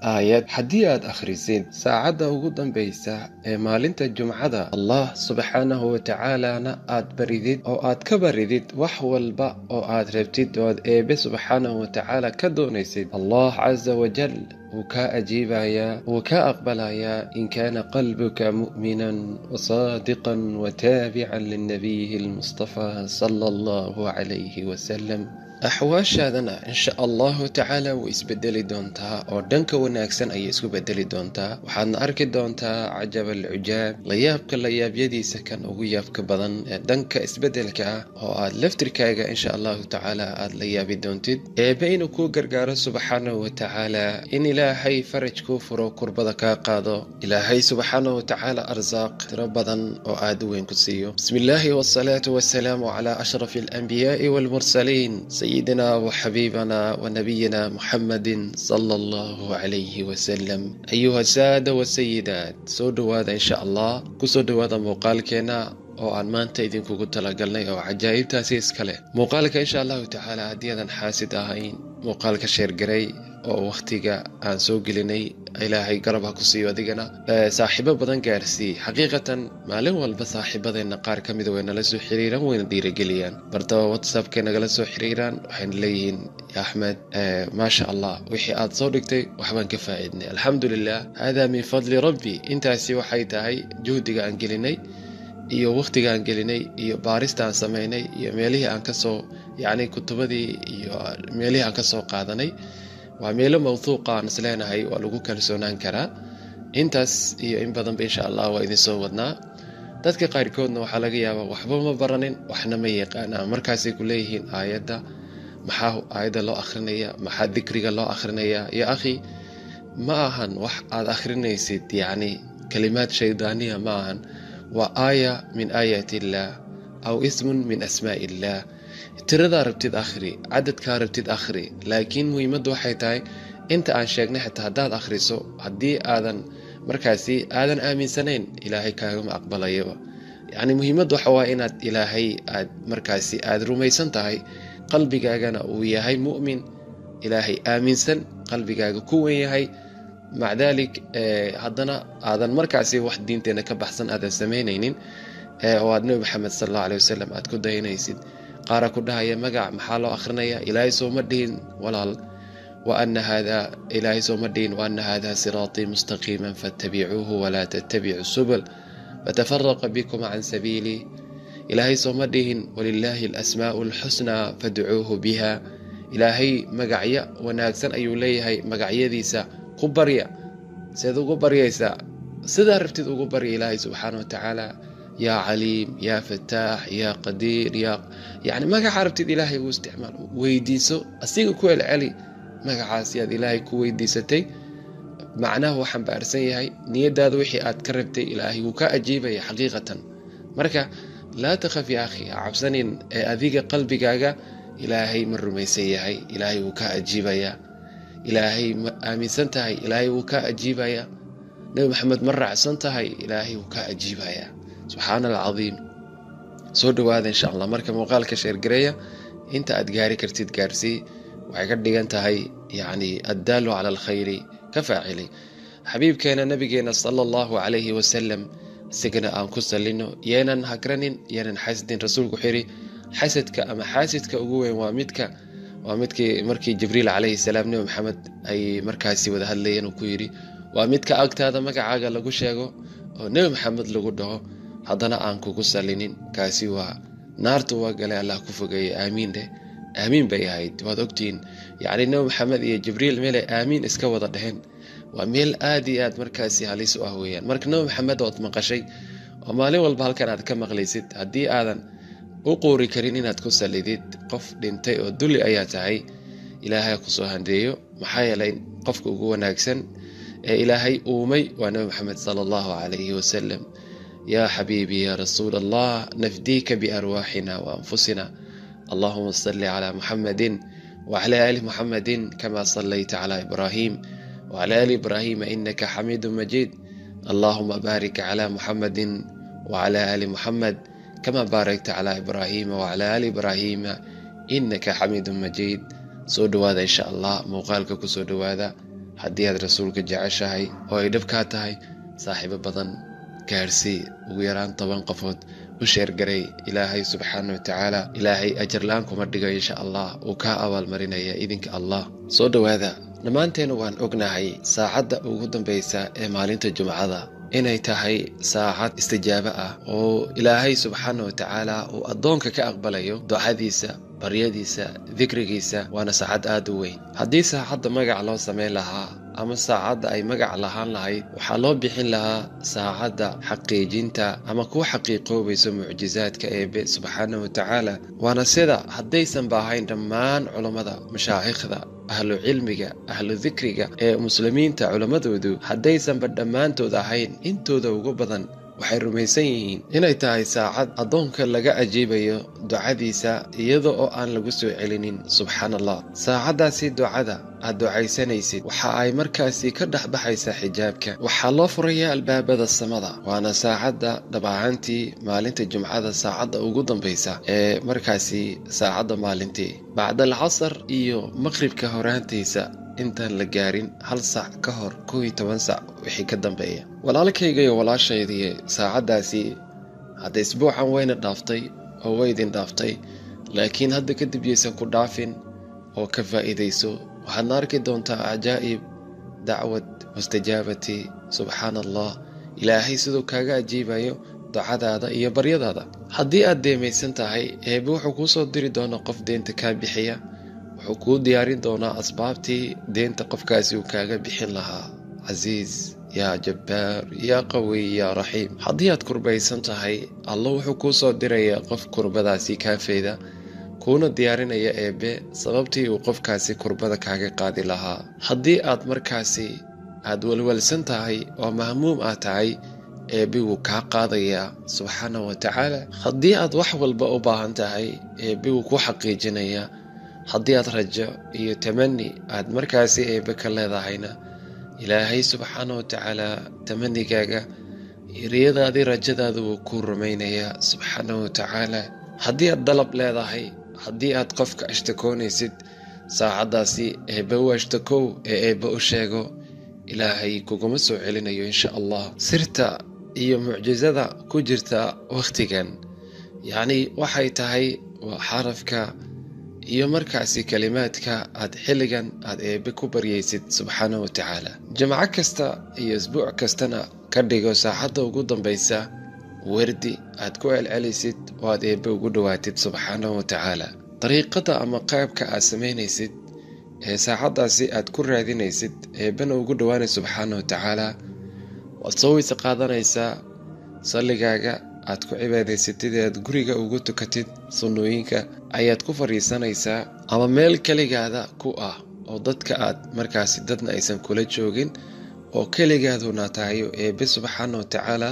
aayad haddii aad akhrisid saacadda ugu dambaysa ee maalinta jumcada allah subxaanahu watacaalana aad baridid oo aad ka baridid wax walba oo aad rabtid oad eebe subxaanahu watacaala ka doonaysid allah casa wajal wuu kaa ajiibayaa wuu kaa aqbalayaa in kaana qalbuka mu'minan wasaadiqan wataabican linabiyihi almustafaa sala allahu calayhi wasalam axwaashaadana insha allahu tacaala way isbedeli doontaa oo dhanka wanaagsan ayay isku bedeli doontaa waxaadna arki doontaa cajab alcujaab layaabka layaabyadiisa kan ugu yaabka badan ee dhanka isbedelka ah oo aad laftirkaaga insha allahu tacaala aad la yaabi doontid eebe inuu kuu gargaaro subxaanahu watacaala in ilaahay faraj kuu furo kurbada kaa qaado ilaahay subxaanahu watacaala arsaaq tiro badan oo aad u weyn ku siiyo bismi illaahi wasalaatu wasalaamu calaa ashrafi alanbiyaai walmursaliin سيدنا وحبيبنا ونبينا محمد صلى الله عليه وسلم أيها السادة والسيدات soo dhowaada insha allah kusoo dhowaada muuqaalkeena oo aan maanta idinkugu talagalnay oo cajaa'ibtaasi iskale muuqaalka insha allahu tacaala haddii aadan xaasid ahayn muuqaalka sheergaray oo wakhtiga aan soo gelinay ilaahay garab ha ku siiyo adigana saaxiibo badan gaarsii xaqiiqatan maalin walba saaxiibadeenna qaar ka mida way nala soo xiriiraan wayna dhiirageliyaan bartaba whatsappkay nagala soo xiriiraan waxayna leeyihiin axmed maasha allah wixii aad soo dhigtay waxbaan ka faa'iidnay alxamdulilah hada min fadli rabbi intaasi waxay tahay juhdiga aan gelinay iyo wakhtiga aan gelinay iyo baarista aan samaynay iyo meelihii aan kasoo yacni kutubadii iyo meelihii aan kasoo qaadanay waa meelo mawhuuqa aan isleenahay waa lagu kalsoonaan karaa intaas iyo in badanba insha allah waa idinsoo wadnaa dadka qaarkoodna waxaa laga yaabaa waxba ma baranin waxna ma yaqaanaa markaasay ku leeyihiin aayadda maxaa aayadda loo akhrinaya maxaa dikriga loo akhrinayaa yo akhi ma ahan wax aad akhrinaysid yacni kalimaad shaydaaniya ma ahan waa aaya min aayaat illaah aw ismun min asmaa illaah tiradaa rabtid akhri cadadkaa rabtid akhri laakiin muhiimaddu waxay tahay inta aan sheegnay xitaa haddaad akhriso haddii aadan markaasi aadan aaminsanayn ilaahay kaagama aqbalayaba yacni muhiimaddu waxa waa inaad ilaahay aad markaasi aad rumaysan tahay qalbigaagana uu yahay mu'min ilaahay aaminsan qalbigaaga ku wen yahay maca daalik haddana aadan markaasi wax diinteenna ka baxsan aadan samaynaynin oo aad nebi maxamed sal alla aley wasalam aad ku dayanaysid qaara ku dhahaya magac maxaa loo akhrinayaa ilaahay sooma dhihin walaal wa ana hada ilaahay sooma dhihin wa ana hada siraatii mustaqiima faatabicuuhu walaa tattabicu subul fatafaraqa bikum can sabiilii ilaahay sooma dhihin walilaahi alasmaa'u alxusnaa fadcuuhu biha ilaahay magacyo wanaagsan ayuu leeyahay magacyadiisa ku barya seed ugu baryaysaa sidaa rabtid ugu barya ilaahay subxaana wa tacaala yaa caliim yaa fataax yaa qadiir yaa yacni magaca rabtid ilaahay ugu isticmaal weydiiso asiga ku celceli magacaasi aad ilaahay ku weydiisatay macnaha uu xambaarsan yahay niyadaada wixii aad ka rabtay ilaahay wuu ka ajiibaya xaqiiqatan marka laa takhaf ya akhi ha cabsanin ee adiga qalbigaaga ilaahay ma rumaysan yahay ilaahay wuu ka ajiibayaa ilaahay ma aaminsan tahay ilaahay wuu ka ajiibayaa nebi maxamed ma raacsan tahay ilaahay wuu ka ajiibayaa subxaana alcadiim soo dhowaada insha allah marka muuqaalka sheergareeya inta aad gaari kartid gaarsii waxay ka dhigan tahay yacni addaalu cala alkhayri ka faacili xabiibkeena nabigeena sala allahu calayhi wasalam isagana aan ku sallino yeenan hagranin yeenan xasidin rasuulku wuxuu yidhi xasadka ama xaasidka ugu weyn waa midka waa midkii markii jibriil calayhi salaam nebi maxamed ay markaasi wada hadlayeen uu ku yidhi waa midka agtaada magacaaga lagu sheego oo nebi maxamed lagu dhaho haddana aan kugu sallinin kaasi waa naartu waa galay allah ku fogeeye aamiin dheh aamiin bay ahayd waad ogtihiin yacni nebi maxamed iyo jibriil meelay aamiin iska wada dheheen waa meel aad iyo aad markaasi halis u ah weeyaan marka nebi maxamed ood maqashay oo maalin walba halkan aad ka maqlaysid haddii aadan u quuri karin inaad ku sallidid qof dhintay oo dulli ayaa tahay ilaahay kusoo handeeyo maxaa yeelay qofka ugu wanaagsan ee ilaahay uumay waa nebi maxamed sala allahu calayhi wasalam yaa xabiibii yaa rasuul allah nafdiika biarwaaxina waanfusina allahuma salli calaa muxamedin wacala aali muxamedin kama sallayta calaa ibraahim wacala aali ibraahiima inaka xamiidu majiid allahuma baarik calaa muxamedin wacala aali muxamed kama baarakta calaa ibraahiima wacala aali ibraahiima inaka xamiidu majiid soo dhowaada insha allah muuqaalka kusoo dhowaada haddii aad rasuulka jeceshahay oo ay dhabkaa tahay saaxiibo badan gaadhsii ugu yaraan toban qofood u sheergaray ilaahay subxaana wa tacaala ilaahay ajarla-aan kuma dhigo insha allah uu kaa abaalmarinaya idinka allah soo dhowaada dhammaanteena waan ognahay saacadda ugu dambaysa ee maalinta jumcada inay tahay saacad istijaabo ah oo ilaahay subxaana wa tacaala uu addoonka ka aqbalayo ducadiisa baryadiisa dikrigiisa waana saacad aad u weyn haddii saacadda magac loo samayn lahaa ama saacadda ay magac lahaan lahayd waxaa loo bixin lahaa saacadda xaqiijinta ama ku xaqiiqoobayso mucjizaadka eebe subxaana wa tacaala waana sida haddaysanba ahayn dhammaan culammada mashaayikhda ahlu cilmiga ahlu dikriga ee muslimiinta culammadoodu haddaysanba dhammaantood ahayn intooda ugu badan waxay rumaysan yihiin inay tahay saacad addoonka laga ajiibayo ducadiisa iyada oo aan lagu soo celinin subxaan allah saacaddaasi ducada aad ducaysanaysid waxa ay markaasi ka dhex baxaysaa xijaabka waxaa loo furayaa albaabada samada waana saacadda dhabacantii maalinta jumcada saacadda ugu dambaysa ee markaasi saacadda maalintii bacdal casar iyo maqribka horaantiisa intaan la gaarin hal sac ka hor kow iyo toban sac wixii ka dambeeya walaalkayga iyo walaashaydiiye saacaddaasi hadda isbuucan wayna dhaaftay oo waydin dhaaftay laakiin hadda kadib yaysan ku dhaafin oo ka faa'iidayso waxaadna arki doontaa cajaa'ib dacwad mustajaabati subxaana allah ilaahay siduu kaaga ajiibayo ducadaada iyo baryadaada haddii aad deemaysan tahay eebe wuxuu kuu soo diri doonaa qof deenta kaa bixiya wuxuu kuu diyaarin doonaa asbaabtii deenta qofkaasi uu kaaga bixin lahaa casiis yaa jabbaar yaa qawiy yaa raxiim haddii aad kurbaysan tahay alla wuxuu kuu soo dirayaa qof kurbadaasi kaafeeda kuuna diyaarinaya eebbe sababtii uu qofkaasi kurbada kaaga qaadi lahaa haddii aad markaasi aad walwalsan tahay oo mahmuum ah tahay eebbe wuu kaa qaadayaa subxaana wa tacaala haddii aad wax walba u baahan tahay eebbe wuu ku xaqiijinayaa haddii aad rajo iyo tamani aad markaasi eebbe ka leedahayna ilaahay subxaana wa tacaala tamanigaaga riyadaadii rajadaada wuu kuu rumaynayaa subxaana wa tacaala haddii aad dalab leedahay haddii aad qofka ashtakoonaysid saacaddaasi eebbe u ashtakow ee eebbe u sheego ilaahay kuguma soo celinayo insha allah sirta iyo mucjisada ku jirta wakhtigan yacnii waxay tahay waa xarafka iyo markaasi kelimaadka aad xilligan aad eebbe ku baryaysid subxaana wa tacaala jimco kasta iyo isbuuc kastana ka dhigo saacadda ugu dambaysa werdi aad ku celcelisid oo aad eebbe ugu dhowaatid subxaana wa tacaala dariiqada ama qaybka aad samaynaysid ee saacaddaasi aad ku raadinaysid eebbena ugu dhowaanay subxaana wa tacaala waad soo weyse qaadanaysaa salligaaga aad ku cibaadaysatid ee aad guriga ugu tukatid sunnooyinka ayaad ku fadhiisanaysaa ama meel keligaada ku ah oo dadka aad markaasi dadna aysan kula joogin oo keligaaduna tahayo eebbe subxaana wa tacaala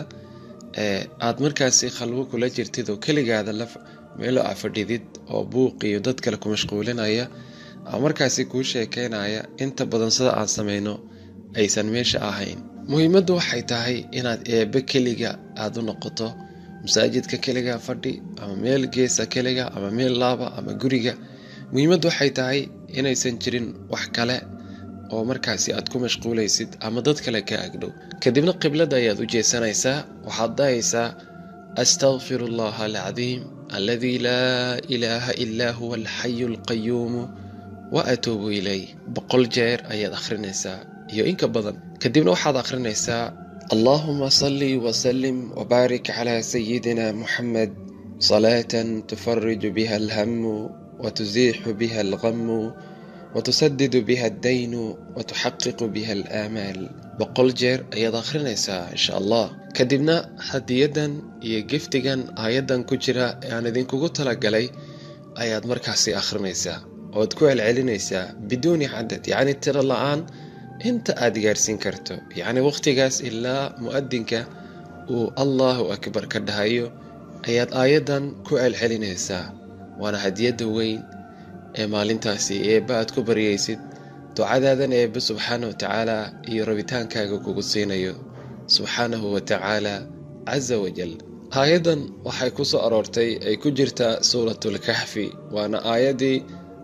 ee aad markaasi khalwo kula jirtid oo keligaada meelo a fadhidid oo buuq iyo dad kale ku mashquulinaya ama markaasi kuu sheekeynaya inta badan sida aan samayno aysan meesha ahayn muhiimaddu waxay tahay inaad eebbe keliga aad u noqoto masaajidka keliga fadhi ama meel geesa keliga ama meel laaba ama guriga muhiimaddu waxay tahay inaysan jirin wax kale oo markaasi aad ku mashquulaysid ama dad kale ka agdhow kadibna qiblada ayaad u jeesanaysaa waxaad dahaysaa astaqfiru allaha alcadiim aladii laa ilaaha ilaa huwa alxayu alqayuumu wa atuubu ilayh boqol jeer ayaad akhrinaysaa iyo inka badan kadibna waxaad akhrinaysaa allahuma salli wsalim wbaarik cla sayidina muxamed salaatan tufariju biha alhamu watusiixu biha alqamu watusadidu biha addaynu watuxaqiqu biha alaamaal boqol jeer ayaad akhrinaysaa insha allah kadibna hadiyadan iyo giftigan aayaddan ku jira ee aan idinkugu talagalay ayaad markaasi akhrinaysaa oad ku celcelinaysaa biduuni cadad yacni tiro la-aan inta aad gaarsiin karto yacni wakhtigaas ilaa mu'adinka uu allahu akbar ka dhahayo ayaad aayaddan ku celcelinaysaa waana hadiyadda weyn ee maalintaasi eebba aad ku baryaysid ducadaadan eebbe subxaana wa tacaala iyo rabitaankaaga kugu siinayo subxaanahu wa tacaala casa wajal aayaddan waxay ku soo aroortay ay ku jirtaa suuratulkaxfi waana aayaddii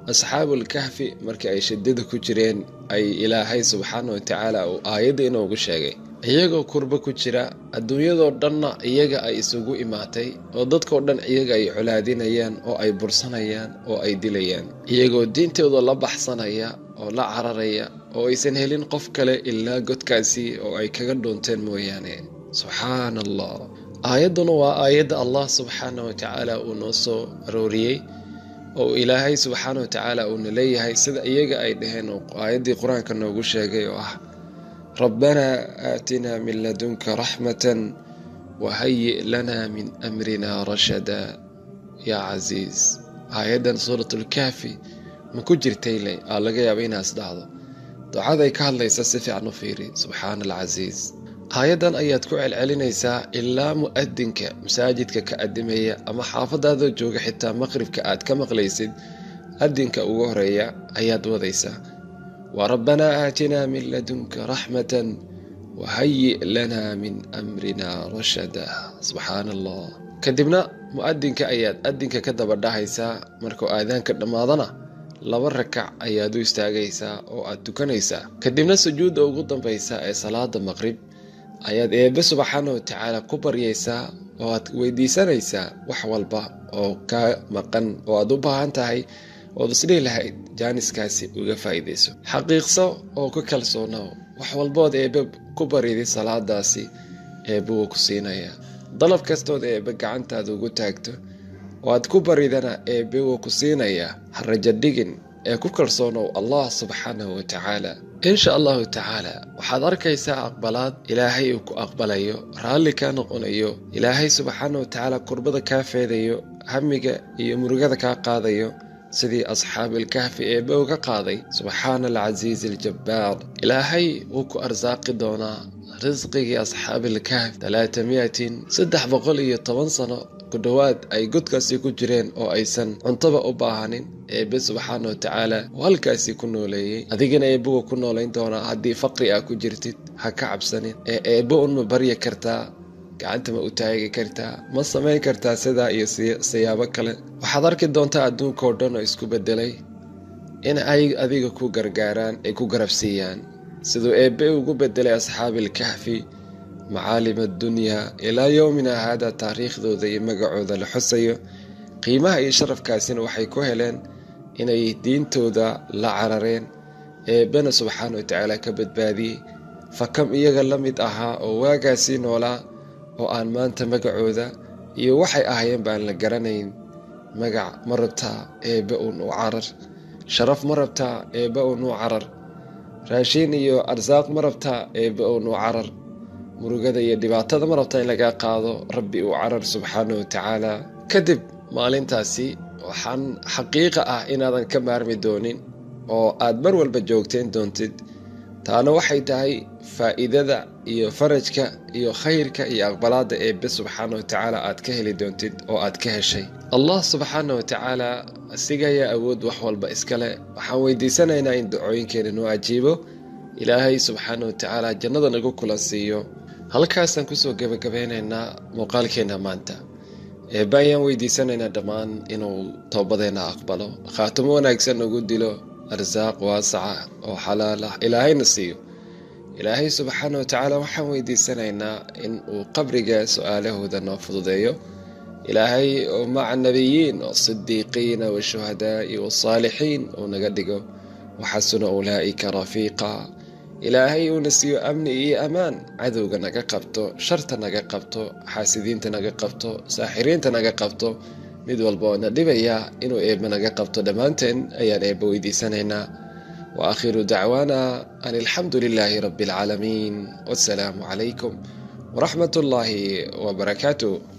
asxaabulkahfi markii ay shidada ku jireen ay ilaahay subxaana wa tacaala uu aayadda inoogu sheegay iyagoo kurbo ku jira adduunyadoo dhanna iyaga ay isugu imaatay oo dadkoo dhan iyaga ay colaadinayaan oo ay bursanayaan oo ay dilayaan iyagoo diintooda la baxsanaya oo la cararaya oo aysan helin qof kale ilaa godkaasi oo ay kaga dhuunteen mooyaane subxaana allah aayadduna waa aayadda allah subxaana wa tacaala uu noo soo arooriyey oo ilaahay subxaana wa tacaala uuna leeyahay sida iyaga ay dhaheen oo aayaddii qur-aanka noogu sheegay oo ah rabbanaa aatinaa min ladunka raxmatan wahayi' lanaa min amrina rashada yaa casiis aayaddan suuratulkaafi ma ku jirtayle aa laga yaaba inaas dhacdo ducaday ka hadlaysa si fiican u fiiri subxaana alcasiis aayaddan ayaad ku celcelinaysaa ilaa mu'adinka masaajidka ka adimaya ama xaafadaadoo jooga xitaa maqribka aad ka maqlaysid adinka ugu horeeya ayaad wadaysaa wa rabbanaa aatinaa min ladunka raxmatan wahayi' lanaa min amrina rashada subxaana allah kadibna mu'adinka ayaad adinka ka daba dhahaysaa markuu aadaanka dhammaadana laba rakac ayaad u istaagaysaa oo aad tukanaysaa kadibna sujuudda ugu dambaysa ee salaada maqrib ayaad eebbe subxaana wa tacaala ku baryaysaa oo aad weydiisanaysaa wax walba oo kaa maqan oo aad u baahan tahay ood isdhihi lahayd jaaniskaasi uga faa'iidayso xaqiiqso oo ku kalsoonow wax walbood eebbe ku baryday salaadaasi eebbe wuu ku siinayaa dalab kastood eebbe gacantaada ugu taagto oo aad ku baridana eebbe wuu ku siinayaa ha rajo dhigin ee ku kalsoonow allah subxaanahu wa tacaala insha allahu tacaala waxaad arkaysaa aqbalaad ilaahay uu ku aqbalayo raalli kaa noqonayo ilaahay subxaana wa tacaala kurbada kaa feedayo hamiga iyo murugada kaa qaadayo sidii asxaabilkahfi eebbe uga qaaday subxaana alcasiizi aljabbaar ilaahay wuu ku arsaaqi doonaa risqigii asxaabilkahf talaata miyatin saddex boqol iyo toban sano ku dhowaad ay godkaasi ku jireen oo aysan cuntoba u baahanin eebbe subxaana wa tacaala oo halkaasi ku nooleeyey adigana eebbe wuu ku noolayn doonaa haddii faqri ah ku jirtid ha ka cabsanin ee eebbe unma baryi kartaa gacanta ma u taagi kartaa ma samayn kartaa sidaa iyo siyaabo kale waxaad arki doontaa adduunkao dhan oo isku beddelay in ay adiga ku gargaaraan ay ku garabsiiyaan siduu eebbe ugu beddelay asxaabilkahfi macaalim addunyaa ilaa yowmina haada taariikhdooda iyo magacooda la xusayo qiimaha iyo sharafkaasina waxay ku heleen inay diintooda la carareen eebbena subxaana wa tacaala ka badbaadiyey fakam iyaga la mid ahaa oo waagaasii noolaa oo aan maanta magacooda iyo waxay ahaayeen baan la garanayn magac ma rabtaa eebbe uun u carar sharaf ma rabtaa eebbe uun u carar raashiin iyo arsaaq ma rabtaa eebbe uun u carar murugada iyo dhibaatada ma rabtaa in lagaa qaado rabbi uu carar subxaana wa tacaala kadib maalintaasi waxaan xaqiiqa ah inaadan ka maarmi doonin oo aad mar walba joogteen doontid taana waxay tahay faa'iidada iyo farajka iyo khayrka iyo aqbalaadda eebbe subxaana wa tacaala aad ka heli doontid oo aad ka heshay allah subxaana wa tacaala asiga ayaa awood wax walba iskale waxaan weydiisanaynaa in dacooyinkeena noo ajiibo ilaahay subxaana wa tacaala jannada nagu kulan siiyo halkaasaan kusoo gebagabeynaynaa muuqaalkeenna maanta eebbe ayaan weydiisanaynaa dhammaan inuu toobadeenna aqbalo khaatimo wanaagsan nagu dilo arsaaq waasaca oo xalaal ah ilaahayna siiyo ilaahay subxaana wa tacaala waxaan weydiisanaynaa in uu qabriga su-aalahooda noo fududeeyo ilaahay oo maca nabiyiin wasidiiqiina washuhadaa'i wasaalixiin uu naga dhigo waxasuna ulaa'ika rafiiqa ilaahay uuna siiyo amni iyo ammaan cadowga naga qabto sharta naga qabto xaasidiinta naga qabto saaxiriinta naga qabto mid walba oo na dhibaya inuu eebbe naga qabto dhammaanteen ayaan eebbe weydiisanaynaa wa aakhiru dacwaana an alxamdu lilaahi rabbi alcaalamiin wassalaamu calaykum waraxmat ullaahi wabarakaatu